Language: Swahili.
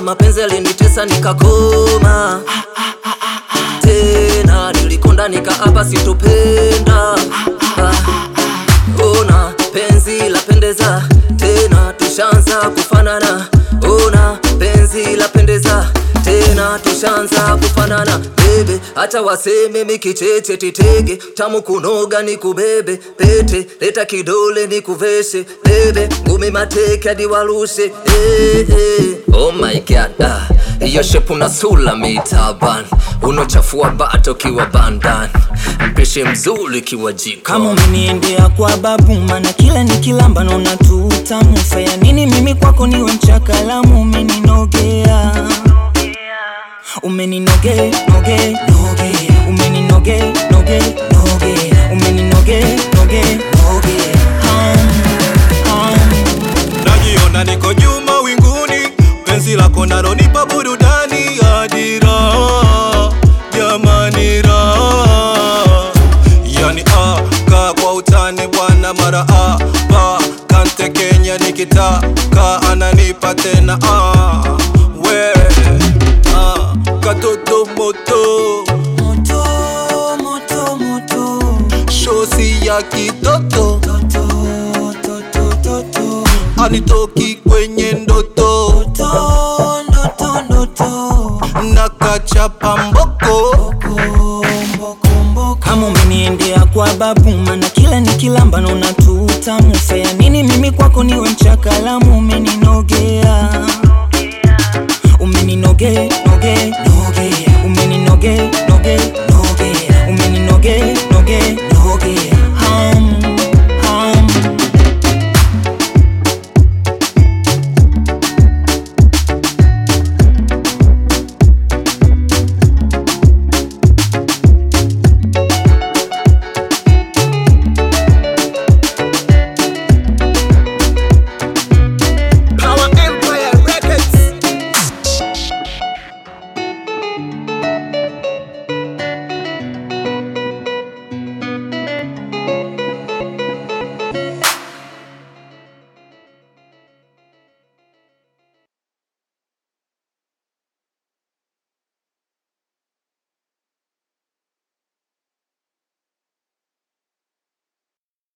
mapenzi yalinitesa nikakoma tena nilikonda nikaapa sitopenda ah. Ona penzi lapendeza tena tushanza kufanana Ona penzi lapendeza tena tushanza kufanana bebe hata waseme mikicheche titege tamu kunoga ni kubebe pete leta kidole ni kuveshe bebe ngumi mateke hadi warushe eh, eh. oh my god ah. hiyo shepu na sula mitaban unochafua bato kiwa bandan mpishe mzuri kiwa jiko kama umeniendea kwa babu mana kila nikilamba naona tu utamu faya nini mimi kwako niwe mchakalamu umeninogea umeninoge noge noge umeninoge noge noge umeninoge noge noge um, um. najiona niko juu mawinguni, penzi lako nalonipa burudani hadi raha, jamani raha. Yani ah, kaa kwa utani bwana mara ah, pa kante Kenya nikitaka ananipa tena ah, we ah, katoto moto moto moto moto shosi ya kitoto toto toto toto anitoki kwenye ndoto toto ndoto ndoto na kachapa mboko kama umeniendea kwa babu mana kila nikilamba naona tu utamu faya nini mimi kwako niwe mchakalamu umeni